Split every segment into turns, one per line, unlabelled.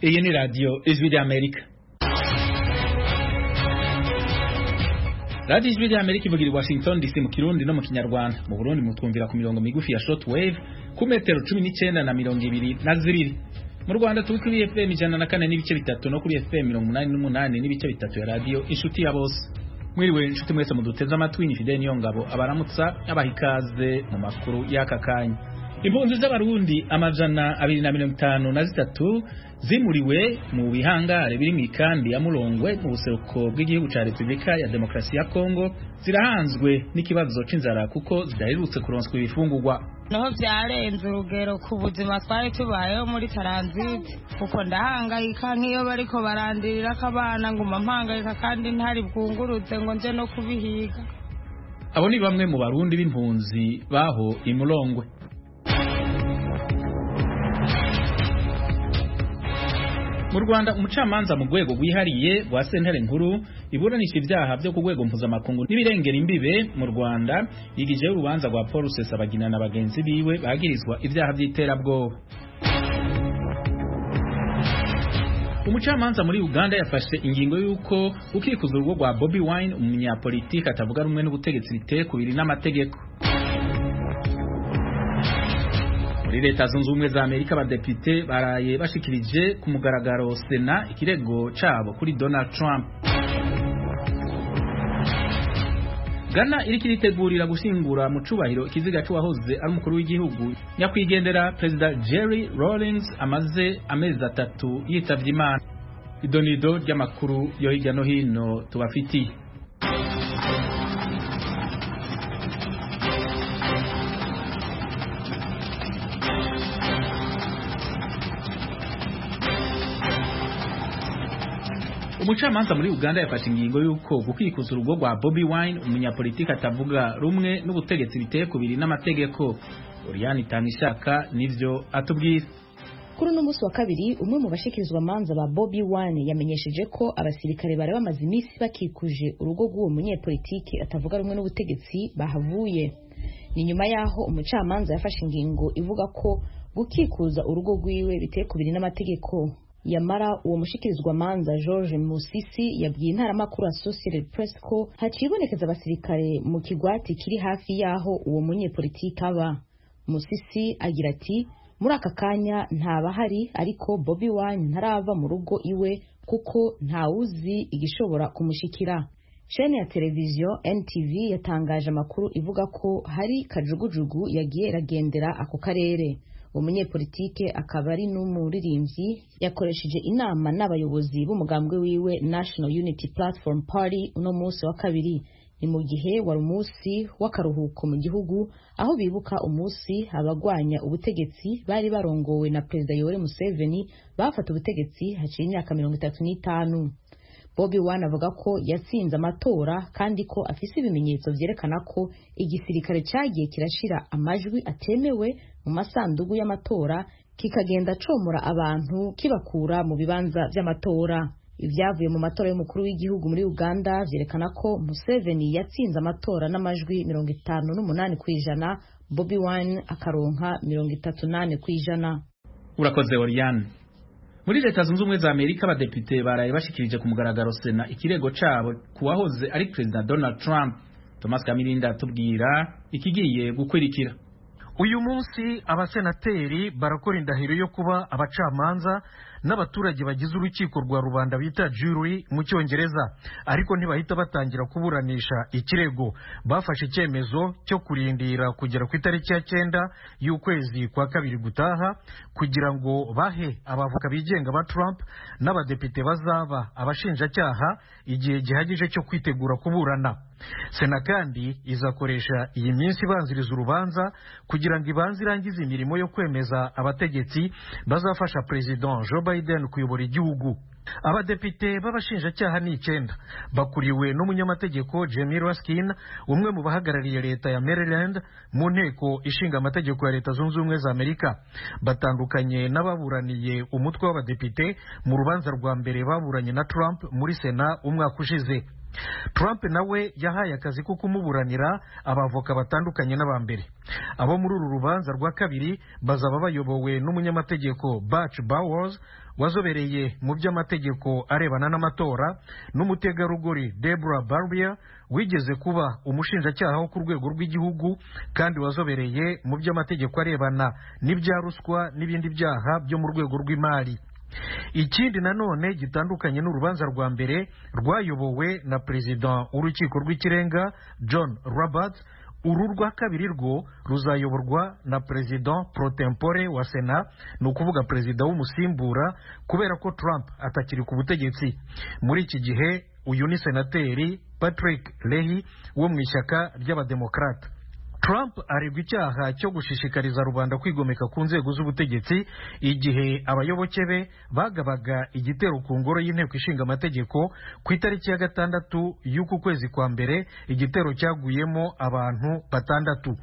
iyi ni radiyo ijwi ry'amerika radiyo ijwi ry'amerika ivugira i washington dc mu kirundi no mu kinyarwanda mu burundi mutwumvira ku mirongo migufi ya short wave ku metero cumi n'icyenda na mirongo ibiri na zibiri mu rwanda turi kuri fm ijana na kane n'ibice bitatu no kuri fm mirongo umunani n'umunani n'ibice bitatu ya radiyo inshuti ya bose mwiriwe inshuti mwese muduteze amatwi ni fideli niyo ngabo abaramutsa abaha ikaze mu makuru y'aka kanya impunzi z'abarundi amajana abiri na mirongo itanu na zitatu zimuriwe mu bihangare biri mu ikambi ya murongwe mu buseruko bw'igihugu cya repubulika ya demokarasi ya kongo zirahanzwe n'ikibazo c'inzara kuko zidaherutse kuronswa ibifungurwa
naho byarenze urugero ku buzima twari tubayeho muri taranziti kuko ndahangayika nk'iyo bariko barandirira ko abana nguma mpangayika kandi ntari bwungurutse ngo nje no kubihiga
abo ni bamwe mu barundi b'impunzi baho imurongwe mu Rwanda umucamanza mu rwego rwihariye rwa sentare nkuru iburanisha ibyaha byo ku rwego mpuzamakungu n'ibirengera imbibe mu Rwanda yigijeho urubanza rwa Paul Rusesabagina na bagenzi biwe bagirizwa ibyaha by'iterabwoba umucamanza muri Uganda yafashe ingingo y'uko ukikuza urugo rwa Bobi Wine umunyapolitiki atavuga rumwe n'ubutegetsi biteye kubiri n'amategeko muri leta zunze ubumwe za amerika abadepite baraye bashikirije ku mugaragaro sena ikirego cabo kuri donald trump ghana iriko iritegurira gushingura mu cubahiro ikiziga c'uwahoze ari umukuru w'igihugu nyakwigendera perezida jerry rawlings amaze amezi atatu yitavye imana idonido ry'amakuru yo hirya no hino tubafitiye umucamanza muri Uganda yafashe ingingo y'uko gukikuza urugo rwa Bobi Wine umunyapolitiki atavuga rumwe n'ubutegetsi biteye kubiri n'amategeko Oriane Tanishaka nivyo atubwira
kuri uno munsi wa kabiri umwe mu bashikirizwa manza ba Bobi Wine yamenyesheje ko abasirikare bari bamaze iminsi bakikuje urugo rw'uwo munyepolitiki atavuga rumwe n'ubutegetsi bahavuye ni nyuma yaho umucamanza yafashe ingingo ivuga ko gukikuza urugo rwiwe biteye kubiri n'amategeko yamara uwo mushikirizwa manza George Musisi yabwiye intaramakuru Associated Press ko hacibonekeza abasirikare mu kigwati kiri hafi yaho uwo munyepolitiki aba Musisi agira ati muri aka kanya ntabahari ariko Bobi Wine ntarava mu rugo iwe kuko ntawuzi igishobora kumushikira Shene ya televiziyo NTV yatangaje amakuru ivuga ko hari kajugujugu yagiye iragendera ako karere umunyepolitike akaba ari n'umuririmbyi yakoresheje inama n'abayobozi b'umugambwe wiwe National Unity Platform Party uno munsi wa kabiri ni mu gihe wari umunsi w'akaruhuko mu gihugu aho bibuka umunsi abagwanya ubutegetsi bari barongowe na Perezida Yoweri Museveni bafata ubutegetsi haciye imyaka mirongo itatu n'itanu Bobi Wine avuga ko yatsinze amatora kandi ko afise ibimenyetso vyerekana ko igisirikare cagiye kirashira amajwi atemewe mu masandugu y'amatora kikagenda comora abantu kibakura mu bibanza vy'amatora ivyavuye mu matora y'umukuru w'igihugu muri Uganda vyerekana ko Museveni yatsinze amatora n'amajwi mirongo itanu n'umunani kw'ijana Bobi Wine akaronka mirongo itatu nane kw'ijana
urakoze Oriane muri leta zunze ubumwe za amerika abadepite baraye bashikirije ku mugaragaro sena ikirego cabo kuwahoze ari perezida donald trump thomas kamirinda atubwira ikigiye gukurikira
uyu munsi abasenateri barakora indahiro yo kuba abacamanza n'abaturage bagize urukiko rwa rubanda bita jury mu cyongereza ariko ntibahita batangira kuburanisha ikirego bafashe icyemezo cyo kurindira kugera ku itariki ya cyenda y'ukwezi kwa kabiri gutaha kugira ngo bahe abavoka bigenga ba Trump n'abadepite bazaba abashinjacyaha igihe gihagije cyo kwitegura kuburana sena kandi izakoresha iyi minsi ibanziriza urubanza kugira ngo ibanze irangize imirimo yo kwemeza abategetsi bazafasha perezida Joe Biden kuyobora igihugu abadepite b'abashinjacyaha ni icyenda bakuriwe n'umunyamategeko Jamie Raskin umwe mu bahagarariye leta ya Maryland mu nteko ishinga amategeko ya leta zunze ubumwe za Amerika batandukanye n'ababuraniye umutwe w'abadepite mu rubanza rwa mbere baburanye na Trump muri sena umwaka ushize Trump nawe yahaye akazi ko kumuburanira abavoka batandukanye n'aba mbere abo muri uru rubanza rwa kabiri bazaba bayobowe n'umunyamategeko Butch Bowers wazobereye mu by'amategeko arebana n'amatora n'umutegarugori Deborah Barbier wigeze kuba umushinjacyaha wo ku rwego rw'igihugu kandi wazobereye mu by'amategeko arebana n'ibya ruswa n'ibindi byaha byo mu rwego rw'imari ikindi nanone gitandukanye n'urubanza rwa mbere rwayobowe na perezida w'urukiko rw'ikirenga john roberts uru rwa kabiri rwo ruzayoborwa na perezida pro tempore wa sena ni ukuvuga perezida w'umusimbura kubera ko trump atakiri ku butegetsi muri iki gihe uyu ni senateri patrick lehi wo mu ishyaka ry'abademokarata Trump aregwa icyaha cyo gushishikariza rubanda kwigomeka ku nzego z'ubutegetsi igihe abayoboke be bagabaga igitero ku ngoro y'inteko ishinga amategeko ku itariki ya gatandatu y'uku kwezi kwa mbere igitero cyaguyemo abantu batandatu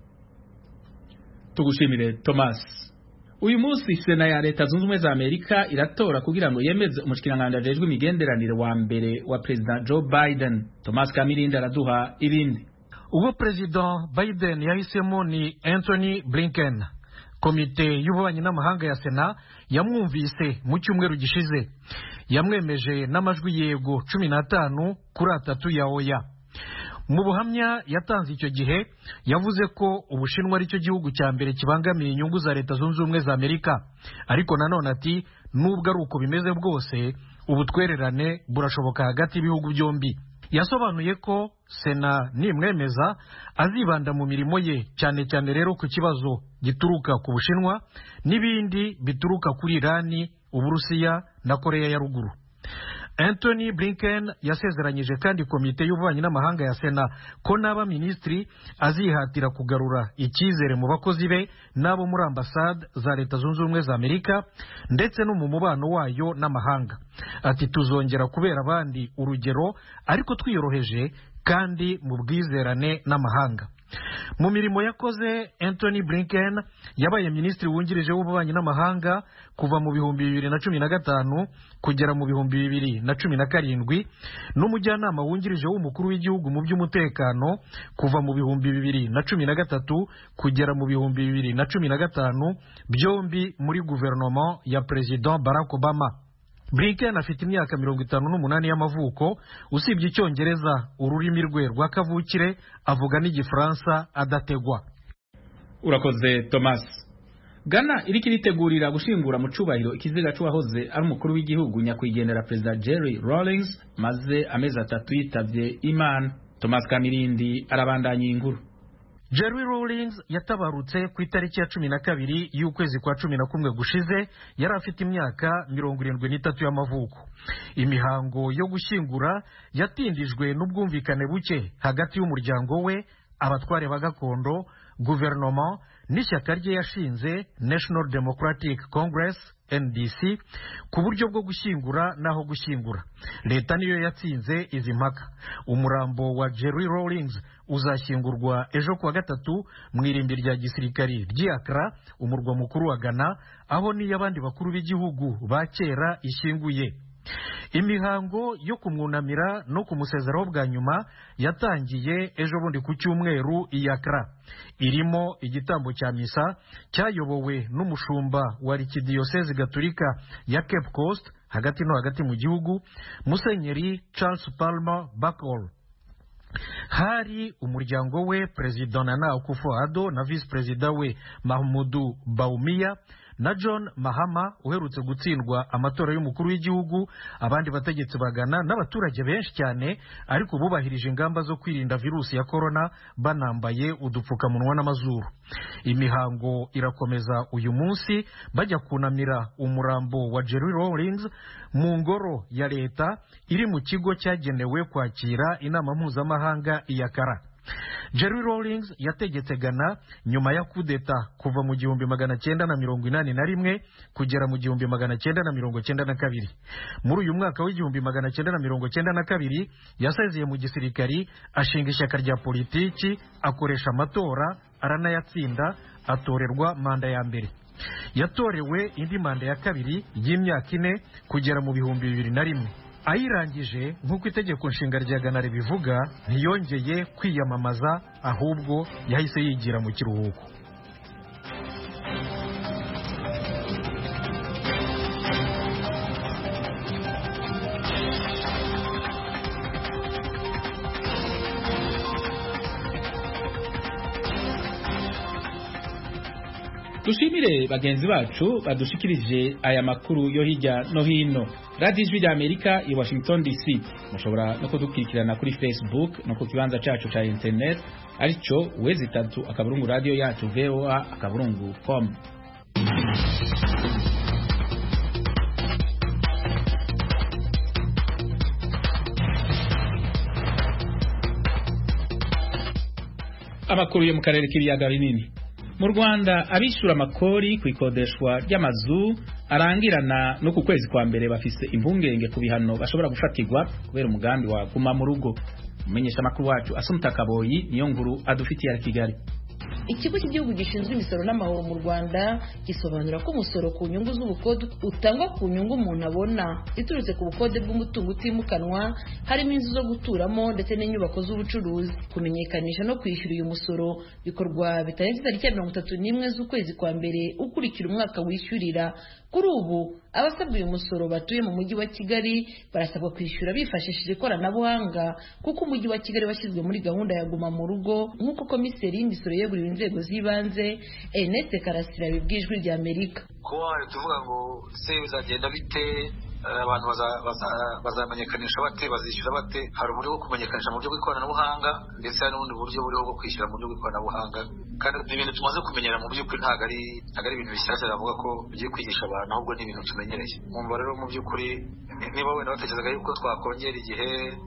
tugushimire Thomas uyu munsi sena ya leta zunze ubumwe za amerika iratora kugira ngo yemeze umushikiranganji ajejwe imigenderanire wa mbere wa perezida joe biden thomas kamirindi araduha ibindi
uwo perezida biden yahisemo ni anthony blinken komite y'ububanyi n'amahanga ya sena yamwumvise mu cyumweru gishize yamwemeje n'amajwi yego cumi n'atanu kuri atatu ya oya mu buhamya yatanze icyo gihe yavuze ko ubushinwa ari cyo gihugu cya mbere kibangamiye inyungu za leta zunze ubumwe za amerika ariko nanone ati nubwo ari uko bimeze bwose ubutwererane burashoboka hagati y'ibihugu byombi yasobanuye ko sena nimwemeza azibanda mu mirimo ye cyane cyane rero ku kibazo gituruka ku bushinwa n'ibindi bituruka kuri irani uburusiya na koreya ya ruguru anthony blinken yasezeranyije kandi komite y'ububanyi n'amahanga ya sena ko n'aba minisitiri azihatira kugarura icyizere mu bakozi be n'abo muri ambasade za leta zunze ubumwe za amerika ndetse no mu mubano wayo n'amahanga ati tuzongera kubera abandi urugero ariko twiyoroheje kandi mu bwizerane n'amahanga mu mirimo yakoze anthony blinken yabaye minisitiri wungirije w'ububanyi n'amahanga kuva mu bihumbi bibiri na cumi na gatanu kugera mu bihumbi bibiri na cumi na karindwi n'umujyanama wungirije w'umukuru w'igihugu mu by'umutekano kuva mu bihumbi bibiri na cumi na gatatu kugera mu bihumbi bibiri na cumi na gatanu byombi muri guverinoma ya perezida barack obama blinken afite imyaka mirongo itanu n'umunani y'amavuko usibye icyongereza ururimi rwe rwa kavukire avuga n'igifaransa adategwa
urakoze thomas Ghana iriko iritegurira gushingura mu cubahiro ikiziga c'uwahoze ari umukuru w'igihugu nyakwigendera perezida Jerry Rawlings maze amezi atatu yitavye Imana Thomas Kamirindi arabandanya inkuru
Jerry Rawlings yatabarutse ku itariki ya cumi na kabiri y'ukwezi kwa cumi na kumwe gushize yari afite imyaka mirongo irindwi n'itatu y'amavuko imihango yo gushyingura yatindijwe n'ubwumvikane buke hagati y'umuryango we abatware ba gakondo guverinoma n'ishyaka rye yashinze National Democratic Congress NDC ku buryo bwo gushyingura n'aho gushyingura leta niyo yatsinze izi mpaka umurambo wa Jerry Rawlings uzashyingurwa ejo kuwa gatatu mu irimbi rya gisirikari ry'Accra umurwa mukuru wa Ghana aho niyo abandi bakuru b'igihugu ba kera ishyinguye imihango yo kumwunamira no kumusezeraho bwa nyuma yatangiye ejo bundi ku cyumweru iyakara irimo igitambo cya misa cyayobowe n'umushumba wa arikidiyosezi gaturika ya cape coast hagati no hagati mu gihugu musenyeri charles palmer bakol hari umuryango we perezida nana akufo-addo na visi perezida we mahmudu baumiya na john mahama uherutse gutsindwa amatora y'umukuru w'igihugu abandi bategetsi bagana n'abaturage benshi cyane ariko bubahirije ingamba zo kwirinda virusi ya korona banambaye udupfukamunwa n'amazuru imihango irakomeza uyu munsi bajya kunamira umurambo wa jerry rawlings mu ngoro ya leta iri mu kigo cyagenewe kwakira inama mpuzamahanga iyakara Jerry Rawlings yategetse Ghana nyuma ya kudeta kuva mu gihumbi magana cyenda na mirongo inani na rimwe kugera mu gihumbi magana cyenda na mirongo cyenda na kabiri muri uyu mwaka w'igihumbi magana cyenda na mirongo cyenda na kabiri yasezeye mu gisirikari ashinga ishyaka rya politiki akoresha amatora aranayatsinda atorerwa manda ya mbere yatorewe indi manda ya kabiri y'imyaka ine kugera mu bihumbi bibiri na rimwe ayirangije nk'uko itegeko nshinga rya gana ribivuga ntiyongeye kwiyamamaza ahubwo yahise yigira mu kiruhuko
dushimire bagenzi bacu badushikirije aya makuru yo hirya no hino radiyo ijwi rya amerika i washington dc mushobora no kudukurikirana kuri facebook no ku kibanza cacu ca internet aricyo wezi itatu akaburungu radiyo yacu voa akaburungu com amakuru yo mu karere k'ibiyaga binini mu rwanda abishyura amakori ku ikodeshwa ry'amazu arangirana no ku kwezi kwa mbere bafise impungenge ku bihano bashobora gufatirwa kubera umugambi wa guma mu rugo umumenyesha amakuru wacu asumta kaboyi niyo nkuru adufitiye ya kigali
ikigo cy'igihugu gishinzwe imisoro n'amahoro mu rwanda gisobanura ko umusoro ku nyungu z'ubukode utangwa ku nyungu umuntu abona iturutse ku bukode bw'umutungo utimukanwa harimo inzu zo guturamo ndetse n'inyubako z'ubucuruzi kumenyekanisha no kwishyura uyu musoro bikorwa bitarenze tariki ya mirongo itatu n'imwe z'ukwezi kwa mbere ukurikira umwaka wishyurira kuri ubu abasabwa uyu musoro batuye mu mujyi wa kigali barasabwa kwishyura bifashishije ikoranabuhanga kuko umujyi wa kigali washyizwe muri gahunda ya guma mu rugo nk'uko komiseri y'imisoro yeguriwe inzego z'ibanze ernest karasira bibwijwe rya amerika
kuba tuvuga ngo se bizagenda bite abantu bazamenyekanisha bate bazishyura bate hari uburyo bwo kumenyekanisha mu buryo bw'ikoranabuhanga ndetse hari n'ubundi buryo buriho bwo kwishyura mu buryo bw'ikoranabuhanga kandi ni ibintu tumaze kumenyera mu by'ukuri ntabwo ari ntabwo ari ibintu bishyashya bavuga ko bigiye kwigisha abantu ahubwo ni ibintu tumenyereye mwumva rero mu by'ukuri niba wenda batekerezaga yuko twakongera igihe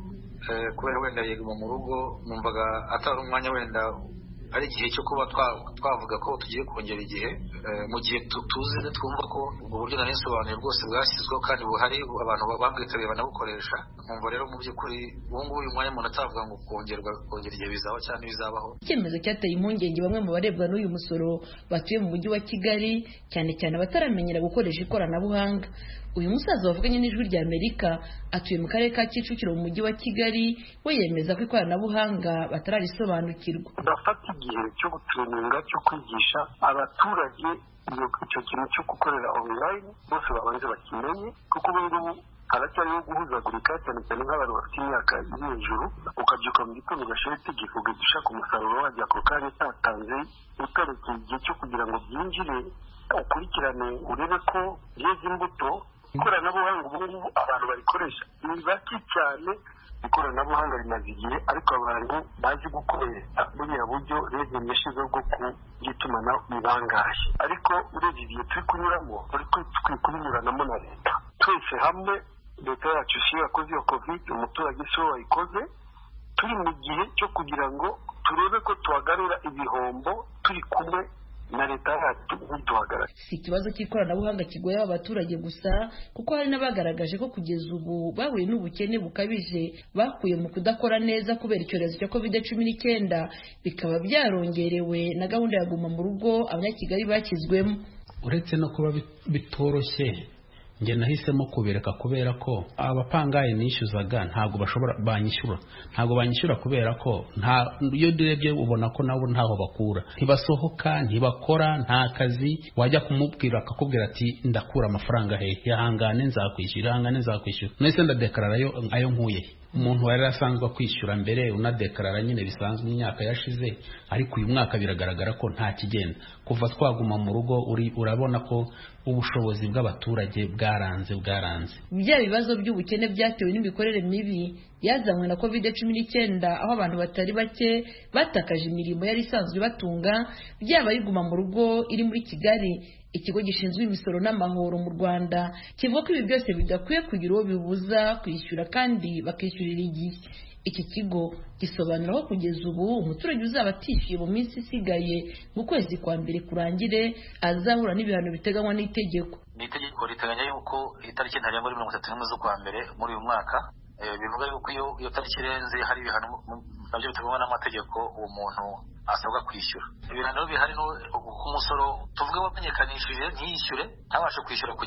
kubera wenda yeguma mu rugo numvaga atari umwanya wenda ari igihe cyo kuba twavuga ko tugiye kongera igihe mu gihe tuzi twumva ko ubwo buryo nari nsobanuye bwose bwashyizweho kandi buhari abantu babwitabiriye banabukoresha nkumva rero mu by'ukuri ubu ngubu uyu mwanya umuntu atavuga ngo kongerwa kongera igihe bizaho cyangwa ibizabaho
icyemezo cyateye impungenge bamwe mu barebwa n'uyu musoro batuye mu mujyi wa kigali cyane cyane abataramenyera gukoresha ikoranabuhanga uyu musaza wavuganye n'ijwi rya amerika atuye mu karere ka kicukiro mu mujyi wa kigali we yemeza ko ikoranabuhanga batararisobanukirwa
bafata igihe cyo gutureninga cyo kwigisha abaturage icyo kintu cyo gukorera online bose babanze bakimenye kuko ubu ngubu haracyariho guhuzagurika cyane cyane nk'abantu bafite imyaka iri hejuru ukabyuka mu gitondo ugashyira itegeko ugahita ushaka umusaruro wajya ako kanya utatanze utarekeye igihe cyo kugira ngo byinjire ukurikirane urebe ko byeze imbuto ikoranabuhanga ubu ngubu abantu barikoresha ni bake cyane ikoranabuhanga rimaze igihe ariko abantu bazi gukoresha buriya buryo rege yashyizeho bwo kuby'itumanaho ni bangahe ariko urebye igihe turi kunyuramo turi kubinyuranamo na leta twese hamwe leta yacu si yo yakoze iyo kovide umuturage si we wayikoze turi mu gihe cyo kugira ngo turebe ko tuhagarura ibihombo turi kumwe na leta yacu ntiduhagarare
si ikibazo cy'ikoranabuhanga kigoye aba baturage gusa kuko hari n'abagaragaje ko kugeza ubu bahuye n'ubukene bukabije bakuye mu kudakora neza kubera icyorezo cya covid cumi n'icyenda bikaba byarongerewe na gahunda ya guma mu rugo abanyakigali bashyizwemo
uretse no kuba bitoroshye njye nahisemo kubireka kubera ko abapangayi nishyuzaga ntabwo bashobora banyishyura ntabwo banyishyura kubera ko nta iyo urebye ubona ko nabo ntaho bakura ntibasohoka ntibakora nta kazi wajya kumubwira akakubwira ati ndakura amafaranga he yahangane nzakwishyura ihangane nzakwishyura nahise ndadekarara ayo nkuye umuntu wari asanzwe kwishyura mbere unadekarara nyine bisanzwe imyaka yashize ariko uyu mwaka biragaragara ko nta kigenda kuva twaguma mu rugo urabona ko ubushobozi bw'abaturage bwaranze bwaranze
bya bibazo by'ubukene byatewe n'imikorere mibi yazanywe na covid cumi n'icyenda aho abantu batari bake batakaje imirimo yari isanzwe ibatunga byaba ayiguma mu rugo iri muri kigali ikigo gishinzwe imisoro n'amahoro mu rwanda kivuga ko ibi byose bidakwiye kugira uwo bibuza kwishyura kandi bakishyurira igihe iki kigo gisobanura ko kugeza ubu umuturage uzaba atishyuye mu minsi isigaye mu kwezi kwa mbere kurangire azahura n'ibihano biteganywa n'itegeko
ni itegeko riteganya yuko itariki ntarengwa ari mirongo itatu n'imwe z'ukwa mbere muri uyu mwaka bivuga yuko iyo iyo tariki irenze hari ibihano nabyo biteganywa n'amategeko uwo muntu asabwa kwishyura ibihano bihari ku musoro tuvuge wamenyekanishije ntiyishyure ntabashe kwishyura ku gihe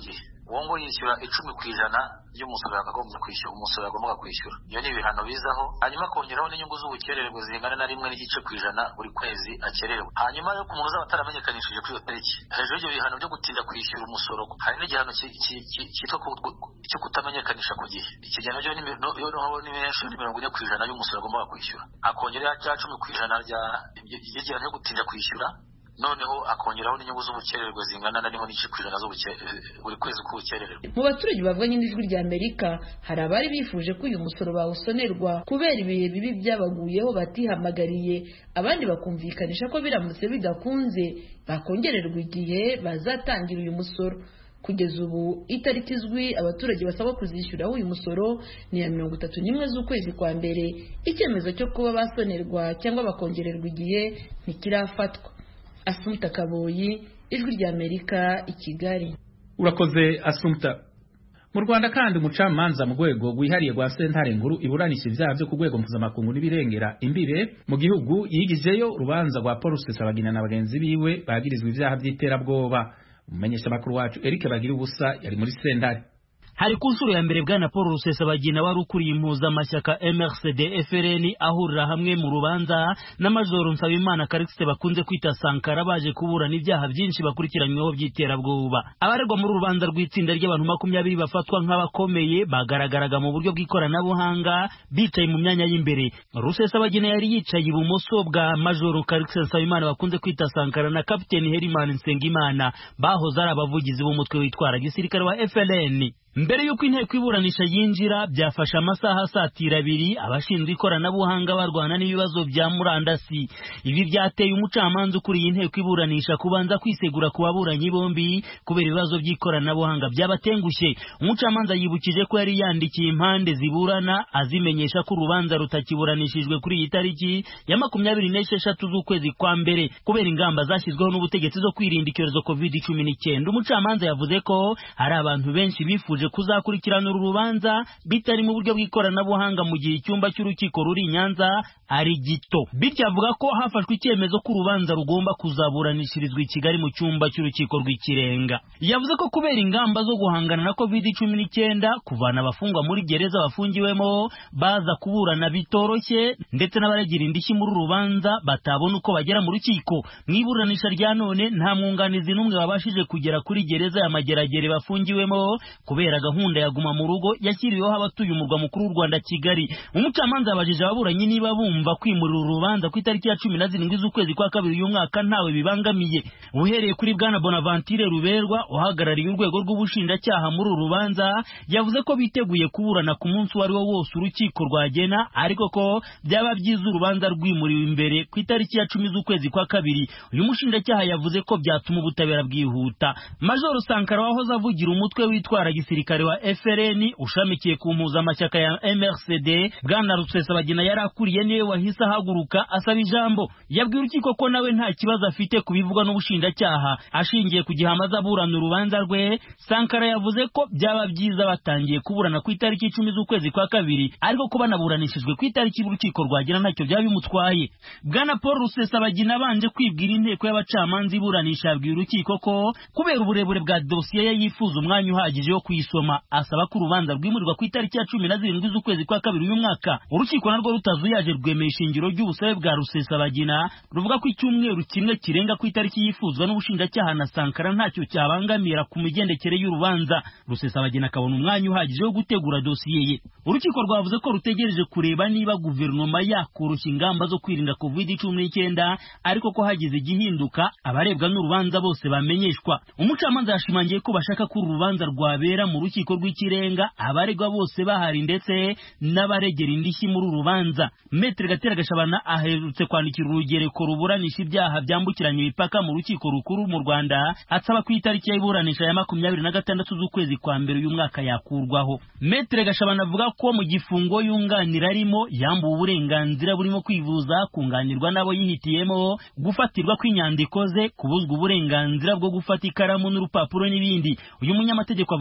uwo ngo yishyura icumi ku ijana y'umusoro yakagombye kwishyura umusoro yagombaga kwishyura iyo ni ibihano bizaho hanyuma akongeraho n'inyungu z'ubukererwe zingana na rimwe n'igice ku ijana buri kwezi akererewe hanyuma yo ku muntu uzaba ataramenyekanishije kuri iyo tariki hejuru y'ibyo bihano byo gutinda kwishyura umusoro hari n'igihano cyitwa cyo kutamenyekanisha ku gihe iki gihano cyo ni menshi ni mirongo ine ku ijana y'umusoro agombaga kwishyura akongeraho cya cumi ku ijana ry'igihano cyo gutinda kwishyura noneho akongeraho n'inyungu z'ubukererwe zingana na rimwe n'igice ku ijana buri kwezi k'ubukererwe
mu baturage bavuganye n'ijwi rya amerika hari abari bifuje ko uyu musoro bawusonerwa kubera ibihe bibi byabaguyeho batihamagariye abandi bakumvikanisha ko biramutse bidakunze bakongererwa igihe bazatangira uyu musoro kugeza ubu itariki izwi abaturage basaba kuzishyuraho uyu musoro ni iya mirongo itatu n'imwe z'ukwezi kwa mbere icyemezo cyo kuba basonerwa cyangwa bakongererwa igihe ntikirafatwa asumta kaboyi ijwi rya amerika i kigali
urakoze asumta mu rwanda kandi umucamanza mu rwego rwihariye rwa sentare nkuru iburanisha ibyaha byo ku rwego mpuzamakungu n'ibirengera imbibe mu gihugu yigijeyo urubanza rwa paul rusesabagina na bagenzi biwe bagirizwa ibyaha by'iterabwoba umumenyeshamakuru wacu eric bagira ubusa yari muri sentare
hari ku nshuro ya mbere bwana paul rusesabagina wari ukuriye impuzamashyaka mrcd frn ahurira hamwe mu rubanza na majoro nsabimana karikisite bakunze kwita sankara baje kuburana ibyaha byinshi bakurikiranyweho by'iterabwoba abaregwa muri urubanza rw'itsinda ry'abantu makumyabiri bafatwa nk'abakomeye bagaragaraga mu buryo bw'ikoranabuhanga bicaye mu myanya y'imbere rusesabagina yari yicaye ibumoso bwa majoro karikisite nsabimana bakunze kwita sankara na kapiteni herimani nsengimana bahoze ari abavugizi b'umutwe witwara gisirikare wa frn mbere y'uko inteko iburanisha yinjira byafashe amasaha asatira abiri abashinzwe ikoranabuhanga barwana n'ibibazo bya murandasi ibi byateye umucamanza ukuriye inteko iburanisha kubanza kwisegura ku baburanyi bombi kubera ibibazo by'ikoranabuhanga byabatengushye umucamanza yibukije ko yari yandikiye impande ziburana azimenyesha ko urubanza rutakiburanishijwe kuri iyi tariki ya makumyabiri n'esheshatu z'ukwezi kwa mbere kubera ingamba zashyizweho n'ubutegetsi zo kwirinda icyorezo covid cumi n'icyenda umucamanza yavuze ko hari abantu benshi bifuje kuzakurikirana uru rubanza bitari mu buryo bw'ikoranabuhanga mu gihe icyumba cy'urukiko ruri i Nyanza ari gito bityo avuga ko hafashwe icyemezo ko urubanza rugomba kuzaburanishirizwa i Kigali mu cyumba cy'urukiko rw'ikirenga yavuze ko kubera ingamba zo guhangana na covid cumi n'icyenda kuvana abafungwa muri gereza bafungiwemo baza kuburana bitoroshye ndetse n'abaregera indishyi muri uru rubanza batabona uko bagera mu rukiko mu iburanisha rya none nta mwunganizi n'umwe wabashije kugera kuri gereza ya mageragere bafungiwemo kubera gahunda ya guma mu rugo yashyiriweho abatuye umurwa mukuru w'u Rwanda Kigali umucamanza yabajije ababuranyi niba bumva kwimurira urubanza ku itariki ya cumi na zirindwi z'ukwezi kwa kabiri uyu mwaka ntawe bibangamiye uhereye kuri bwana Bonaventure Ruberwa uhagarariye urwego rw'ubushinjacyaha muri uru rubanza yavuze ko biteguye kuburana ku munsi uwo ari wo wose urukiko rwagena ariko ko byaba byiza urubanza rwimuriwe imbere ku itariki ya cumi z'ukwezi kwa kabiri uyu mushinjacyaha yavuze ko byatuma ubutabera bwihuta Major Sankara wahoze avugira umutwe witwara gisirikare wa FRN ushamikiye ku mpuzamashyaka ya MRCD bwana Rusesabagina yari akuriye niwe wahise ahaguruka asaba ijambo yabwiye urukiko ko nawe nta kibazo afite ku bivugwa n'ubushinjacyaha ashingiye ku gihe amaze aburana urubanza rwe Sankara yavuze ko byaba byiza batangiye kuburana ku itariki icumi z'ukwezi kwa kabiri ariko ko banaburanishijwe ku itariki y'urukiko rwagira ntacyo byaba bimutwaye bwana Paul Rusesabagina abanje kwibwira inteko y'abacamanza iburanisha yabwiye urukiko ko kubera uburebure bwa dosiye ye yifuza umwanya uhagije wo kuyisoma asaba ko urubanza rwimurirwa ku itariki ya cumi na zirindwi z'ukwezi kwa kabiri uyu mwaka urukiko narwo rutazuyaje rwemeye ishingiro ry'ubusabe bwa rusesabagina ruvuga ko icyumweru kimwe kirenga ku itariki yifuzwa n'ubushinjacyaha na sankara ntacyo cyabangamira ku migendekere y'urubanza rusesabagina akabona umwanya uhagije wo gutegura dosiye ye urukiko rwavuze ko rutegereje kureba niba guverinoma yakoroshya ingamba zo kwirinda covid cumi n'icyenda ariko ko hagize igihinduka abarebwa n'urubanza bose bamenyeshwa umucamanza yashimangiye ko bashaka ko uru rubanza rwabera mu rukiko rw'ikirenga abaregwa bose bahari ndetse n'abaregera indishyi muri uru rubanza metere gatera gashabana aherutse kwandikira urugereko ruburanisha ibyaha byambukiranya imipaka mu rukiko rukuru mu rwanda asaba ku itariki y'iburanisha ya makumyabiri na gatandatu z'ukwezi kwa mbere uyu mwaka yakurwaho metere gashabana avuga ko mu gifungo yunganira arimo yambuwe uburenganzira burimo kwivuza kunganirwa n'abo yihitiyemo gufatirwa kw'inyandiko ze kubuzwa uburenganzira bwo gufata ikaramu n'urupapuro n'ibindi uyu munyamategeko avuga kandi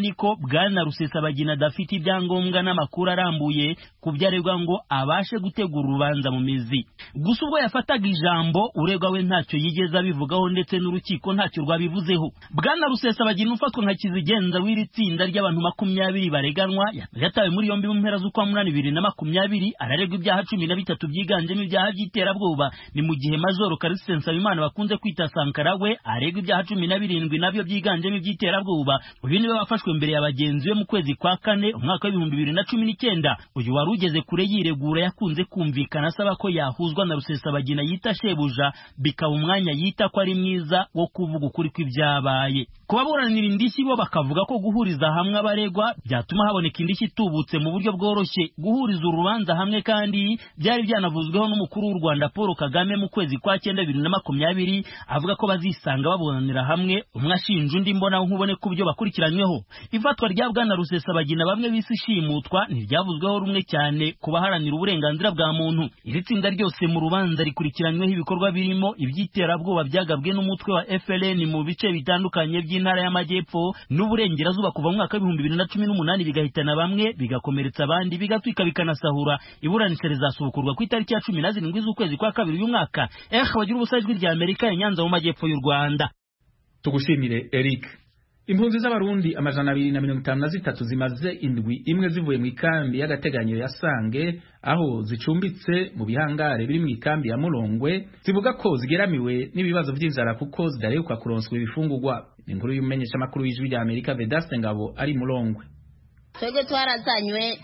kandi ko bwana rusesabagina adafite ibyangombwa n'amakuru arambuye ku byo aregwa ngo abashe gutegura urubanza mu mizi gusa ubwo yafataga ijambo uregwa we ntacyo yigeze abivugaho ndetse n'urukiko ntacyo rwabivuzeho bwana rusesabagina ufatwa nka kizigenza w'iri tsinda ry'abantu makumyabiri bareganwa yatawe muri yombi mu mpera z'ukwa munani bibiri na makumyabiri araregwa ibyaha cumi na bitatu byiganjemo ibyaha by'iterabwoba ni mu gihe majoro karisite nsabimana bakunze kwita sankara we aregwa ibyaha cumi na birindwi nabyo byiganjemo iby'iterabwoba uyu niwe wafashwe mbere ya bagenzi be mu kwezi kwa kane umwaka w'ibihumbi bibiri na cumi n'icyenda uyu wari ugeze kure yiregura yakunze kumvikana asaba ko yahuzwa na rusesabagina yita shebuja bikaba umwanya yita ko ari mwiza wo kuvuga ukuri kw'ibyabaye ku baburanira indishyi bo bakavuga ko guhuriza hamwe abaregwa byatuma haboneka indishyi itubutse mu buryo bworoshye guhuriza urubanza hamwe kandi byari byanavuzweho n'umukuru w'u rwanda paul kagame mu kwezi kwa cyenda bibiri na makumyabiri avuga ko bazisanga baburanira hamwe umwe ashinja undi mbona nkubone ku byo bakurikiranyweho ifatwa rya bwana rusesabagina bamwe bisi ishimutwa ntiryavuzweho rumwe cyane ku baharanira uburenganzira bwa muntu iri tsinda ryose mu rubanza rikurikiranyweho ibikorwa birimo iby'iterabwoba byagabwe n'umutwe wa FLN mu bice bitandukanye by'intara y'amajyepfo n'uburengerazuba kuva mu mwaka w'ibihumbi bibiri na cumi n'umunani bigahitana bamwe bigakomeretsa abandi bigatwika bikanasahura iburanisha rizasubukurwa ku itariki ya cumi na zirindwi z'ukwezi kwa kabiri uyu mwaka eh bagira ubusa ijwi rya amerika ya nyanza mu majyepfo y'u rwanda
tugushimire eric impunzi z'abarundi amajana abiri na mirongo itanu na zitatu zimaze indwi imwe zivuye mu ikambi y'agateganyo ya sange aho zicumbitse mu bihangare biri mu ikambi ya murongwe zivuga ko zigeramiwe n'ibibazo by'inzara kuko zidaheruka kuronswa ibifungurwa ni inkuru y'umumenyeshamakuru w'ijwi rya amerika vedaste ngabo ari murongwe
twebwe twarazanywe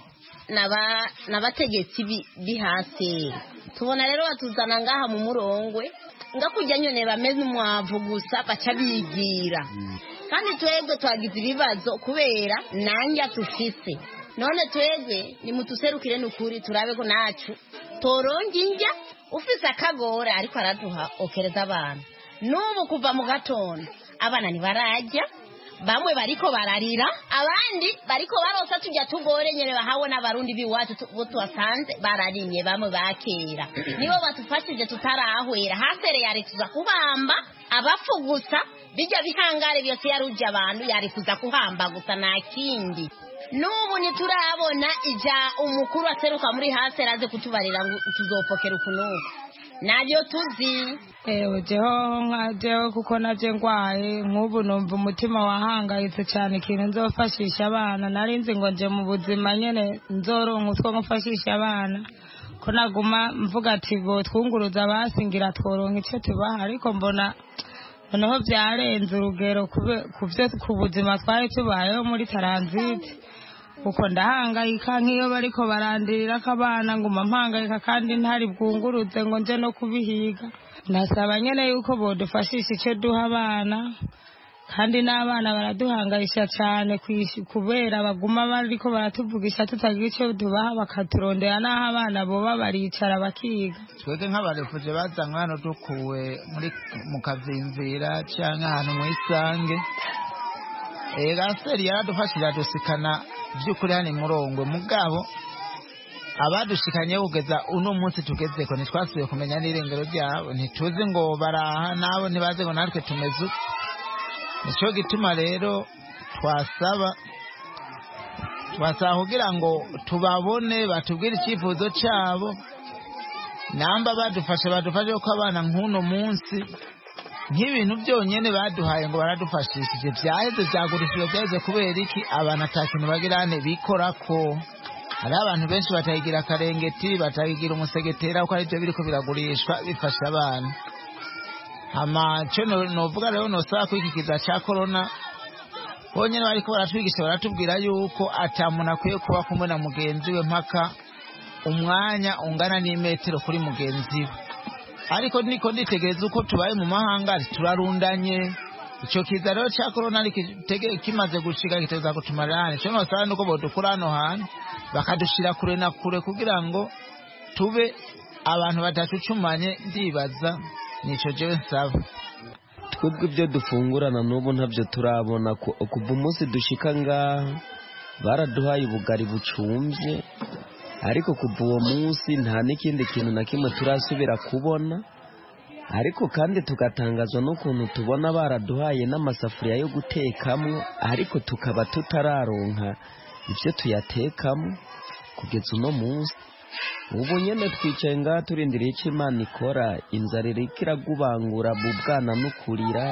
n'abategetsi bi hasi tubona rero batuzana ngaha mu murongwe ngakujya nyine bameze umwavu gusa baca bigira kandi twebwe twagize ibibazo kubera nanjye tufise none twebwe nimutuserukire n'ukuri turabe ko nacu toronga injya ufise akagore ariko araduha okereza abana n'ubu kuva mu gatondo abana ntibarajya bamwe bariko bararira abandi bariko barosa tujya tugore nyene bahawe n'abarundi biwacu bo tubasanze bararimye bamwe bakera nibo batufashije tutarahwera hasere yari tuza kubamba abapfu gusa bijya bihangare byose yaruje abantu yari kuza kuhamba gusa nta kindi n'ubu ntiturabona ija umukuru aseruka muri hasere aze kutubarira ngo tuzopokera ukunuka nabyo tuzi
ewe jeho nka jeho kuko nabyo ndwaye nk'ubu numva umutima wahangayitse cyane ikintu nzofashisha abana nari nzi ngo nje mu buzima nyine nzoronka utwo ngufashisha abana ko naguma mvuga ati ngo twunguruza abasingira tworonka icyo tubaha ariko mbona noneho byarenze urugero ku buzima twari tubayeho muri taranziti kuko ndahangayika nk'iyo bariko barandirira ko abana nguma mpangayika kandi ntari bwungurutse ngo nje no kubihiga nasaba nyene yuko bodufashisha icyo duha abana kandi n'abana baraduhangayisha cyane kubera baguma bariko baratuvugisha tutagira icyo tubaha bakaturondera n'aho abana boba baricara bakiga
twebwe nk'abarefuje bazanywe hano dukuwe muri mu kavimvira cyangwa ahantu mu isange gaseri yaradufashije adusikana by'ukuri hano imurongwe mugabo abadushikanye kugeza uno munsi tugeze ko ntitwasubiye kumenya n'irengero ryabo ntituzi ngo baraha nabo ntibaze ngo natwe tumeze uko nicyo gituma rero twasaba twasaba kugira ngo tubabone batubwire icyifuzo cyabo namba badufashe badufashe ko abana nk'uno munsi nk'ibintu byonyine baduhaye ngo baradufashishije byaheze byagurishijwe byaheze kubera iki abantu atakintu bagira hane bikora ko hari abantu benshi batayigira akarengeti batayigira umusegetera kuko aribyo biriko biragurishwa bifasha abana amaco novuga rero nosaba ko iki kiza ca korona bonyene bariko baratwigisha baratubwira yuko ata muntu akwiye kuba kumwe na mugenzi we mpaka umwanya ungana n'imetero kuri mugenzi we ariko niko nditegereza uko tubaye mu mahanga turarundanye ico kiza rero ca korona kimaze gushika kiteza kutumarira hane ico nosaba nuko bodukura hano hantu bakadushira kure na kure kugira ngo tube abantu badacucumanye ndibaza nico jewe nsaba
twebwe ibyo dufungurana n'ubu ntabyo turabona kuva umunsi dushika ngaha baraduhaye ubugari bucumbye ariko kuva uwo munsi nta n'ikindi kintu na kimwe turasubira kubona ariko kandi tugatangazwa n'ukuntu tubona baraduhaye n'amasafuriya yo gutekamo ariko tukaba tutararonka ibyo tuyatekamo kugeza uno munsi ubu nyine twicaye ngaha turindiriye icyo imana ikora inzara iriko iragubangura mu bwana n'ukurira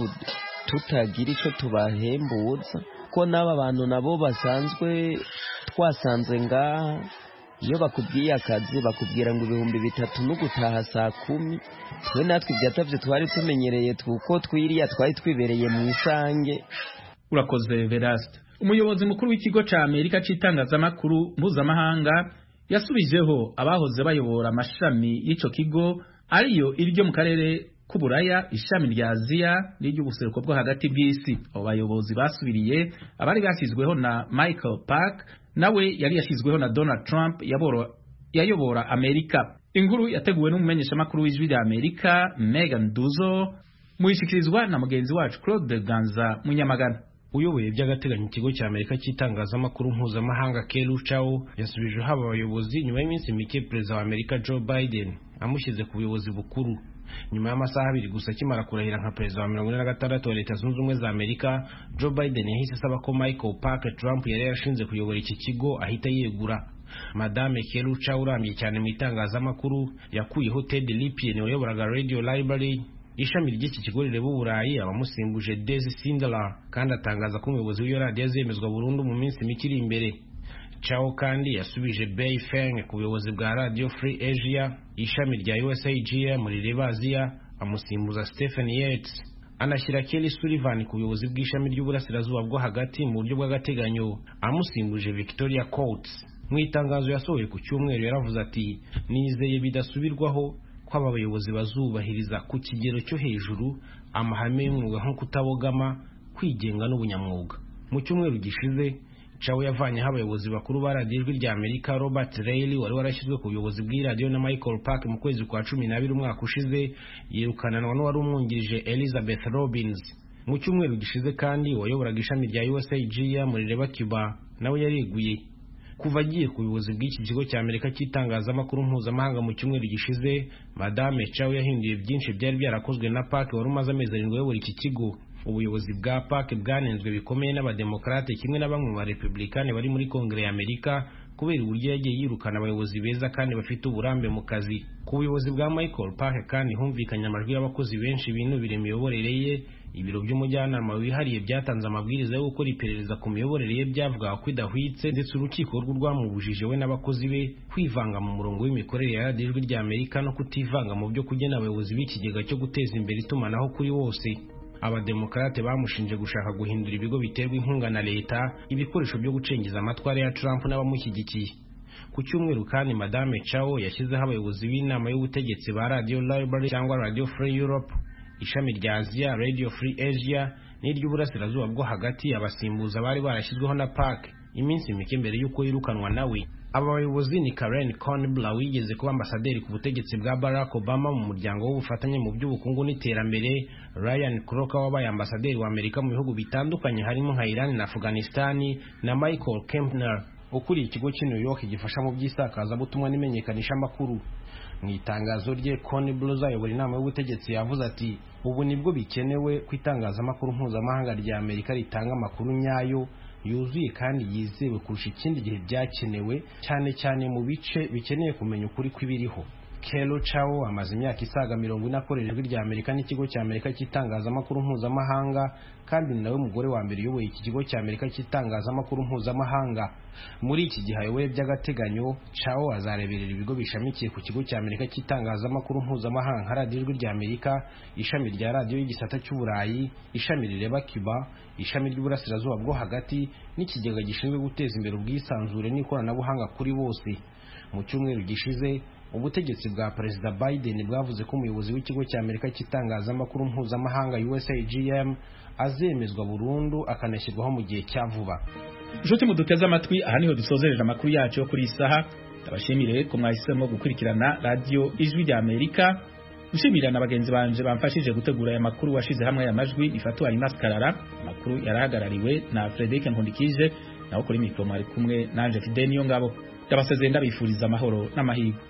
tutagira icyo tubahembuza ko n'aba bantu nabo basanzwe twasanze ngaha iyo bakubwiye akazi bakubwira ngo ibihumbi bitatu no gutaha saa kumi twe natwe ibyatavyo twari tumenyereye kuko twiriya twari twibereye mu isange
urakoze veraste umuyobozi mukuru w'ikigo ca amerika c'itangazamakuru mpuzamahanga yasubijeho abahoze bayobora amashami y'ico kigo ariyo iryo mu karere k'uburaya ishami rya aziya n'iry'ubuseruko bwo hagati bw'isi abo bayobozi basubiriye abari bashyizweho na michael park nawe yari yashyizweho na donald trump yayobora amerika inkuru yateguwe n'umumenyeshamakuru w'ijwi rya amerika megan duzo muyishyikirizwa na mugenzi wacu claude ganza munyamagana
uyoboye by'agateganyo ikigo cya amerika cy'itangazamakuru mpuzamahanga keru chao yasubije haba abayobozi nyuma y'iminsi mike perezida wa amerika joe biden amushyize ku buyobozi bukuru nyuma y'amasaha abiri gusa akimara kurahira nka perezida wa mirongo ine na gatandatu wa leta zunze ubumwe za amerika joe biden yahise asaba ko michael park trump yari yarashinze kuyobora iki kigo ahita yegura madame keru chao urambye cyane mu itangazamakuru yakuyeho ted lipien wayoboraga radio library ishami ry'iki kigo rireba uburayi abamusimbuje Desi Sindler kandi atangaza ko umuyobozi w'iyo radiyo azemezwa burundu mu minsi mike iri imbere Chao kandi yasubije Bei Feng ku buyobozi bwa Radio Free Asia ishami rya USAGM rireba Aziya amusimbuza Stephen Yates anashyira Kelly Sullivan ku buyobozi bw'ishami ry'uburasirazuba bwo hagati mu buryo bw'agateganyo amusimbuje Victoria Coates mu itangazo yasohoye ku cyumweru yaravuze ati nizeye bidasubirwaho ko aba bayobozi bazubahiriza ku kigero cyo hejuru amahame y'umwuga nko kutabogama kwigenga n'ubunyamwuga mu cyumweru gishize cawe yavanyeho abayobozi bakuru ba radiyo ijwi rya amerika robert reilly wari warashyizwe ku buyobozi bw'iradiyo na michael park mu kwezi kwa cumi n'abiri umwaka ushize yirukananwa n'uwari umwungirije elizabeth robins mu cyumweru gishize kandi uwayoboraga ishami rya usagm muri reba cuba nawe yariguye kuva agiye ku buyobozi bw'iki kigo cya amerika cy'itangazamakuru mpuzamahanga mu cyumweru gishize madame chao yahinduye byinshi byari byarakozwe na park wari umaze amezi arindwi ayobora iki kigo ubuyobozi bwa park bwanenzwe bikomeye n'abademokarate kimwe na bamwe mu barepublikani bari muri kongere ya amerika kubera uburyo yagiye yirukana abayobozi beza kandi bafite uburambe mu kazi ku buyobozi bwa michael park kandi humvikanye amajwi y'abakozi benshi binubira imiyoborere ye ibiro by'umujyanama wihariye byatanze amabwiriza yo gukora iperereza ku miyoborere ye byavugaga ko idahwitse ndetse urukiko rwo rwamubujije we n'abakozi be kwivanga mu murongo w'imikorere ya radiyo ijwi rya amerika no kutivanga mu byo kugena abayobozi b'ikigega cyo guteza imbere itumanaho kuri bose abademokarate bamushinje gushaka guhindura ibigo biterwa inkunga na leta ibikoresho byo gucengeza amatwara ya trump n'abamushyigikiye ku cyumweru kandi madame chao yashyizeho abayobozi b'inama y'ubutegetsi ba radio library cyangwa radio free europe ishami rya aziya radio free asia n'iry'uburasirazuba bwo hagati abasimbuza bari barashyizweho na park iminsi mike mbere y'uko yirukanwa nawe aba bayobozi ni karen conbla wigeze kuba ambasaderi ku butegetsi bwa barack obama mu muryango w'ubufatanye mu by'ubukungu n'iterambere ryan croker wabaye ambasaderi wa amerika mu bihugu bitandukanye harimo nka iran na afghanistani na michael kempner ukuriye ikigo cy'i new york gifasha mu by'isakazabutumwa n'imenyekanishamakuru mu itangazo rye Connie Blues ayobora inama y'ubutegetsi yavuze ati ubu nibwo bikenewe ko itangazamakuru mpuzamahanga rya Amerika ritanga amakuru nyayo yuzuye kandi yizewe kurusha ikindi gihe byakenewe cyane cyane mu bice bikeneye kumenya ukuri kw'ibiriho Kelo Chao amaze imyaka isaga mirongo ine akorera ijwi rya Amerika n'ikigo cya Amerika cy'itangazamakuru mpuzamahanga kandi ni nawe mugore wa mbere uyoboye iki kigo cya Amerika cy'itangazamakuru mpuzamahanga muri iki gihe ayoboye by'agateganyo Chao azareberera ibigo bishamikiye ku kigo cya Amerika cy'itangazamakuru mpuzamahanga nka radiyo ijwi rya Amerika ishami rya radiyo y'igisata cy'uburayi ishami rireba Cuba ishami ry'uburasirazuba bwo hagati n'ikigega gishinzwe guteza imbere ubwisanzure n'ikoranabuhanga kuri bose mu cyumweru gishize ubutegetsi bwa perezida biden bwavuze ko umuyobozi w'ikigo cya amerika cy'itangazamakuru mpuzamahanga usagm azemezwa burundu akanashyirwaho mu gihe cya vuba
inshuti muduteze amatwi aha niho dusozereje amakuru yacu yo kuri iyi saha ndabashimire ko mwahisemo gukurikirana radiyo ijwi rya amerika nshimira na bagenzi banje bamfashije gutegura aya makuru washize hamwe aya majwi ifatuwa Karara amakuru yarahagarariwe na Frederic Nkundikije naho kuri mikoro mwari kumwe nanje Fidel niyo ngabo ndabasezeye ndabifuriza amahoro n'amahirwe